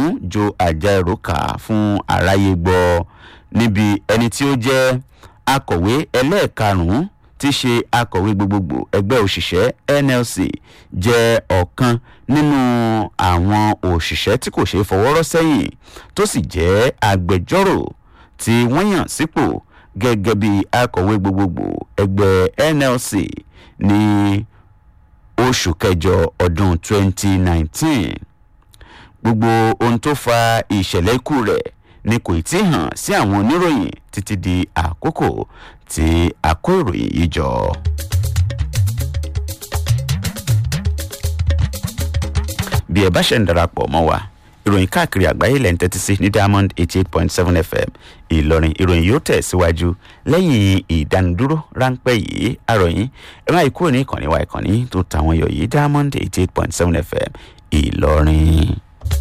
ọ̀hún jo àjàrò kà fún aráyé gbọ́ níbi ẹni tí ó jẹ́ akọ̀wé ẹlẹ́ẹ̀karùn-ún tí í ṣe akọ̀wé gbogbogbò ẹgbẹ́ òṣìṣẹ́ nlc jẹ́ ọ̀kan nínú àwọn òṣìṣẹ́ tí kò ṣeé fọwọ́rọ́ sẹ́yìn tó sì jẹ́ agbẹjọ́rò tí wọ́n yàn sípò gẹ́gẹ́ bí akọ̀wé gbogbogbò ẹgbẹ́ nlc ní oṣù kẹjọ ọdún 2019 gbogbo ohun tó fa ìṣẹ̀lẹ̀ ikú rẹ̀ ni kò tí ì hàn sí àwọn oníròyìn títí di àkókò tí a kó ìròyìn yìí jọ. bí ẹ bá ṣe ń darapọ̀ mọ́ wa ìròyìn káàkiri àgbáyé lẹ́ ń tẹ́tí sí ní diamond eighty eight point seven fm ìlọrin ìròyìn yóò tẹ̀ síwájú lẹ́yìn ìdánudúró ráńpẹ́ yìí àròyìn ẹ máa kúrò ní ìkànnì wa ìkànnì tó tàwọn yọ̀ yìí diamond eighty eight point seven fm ìlọrin.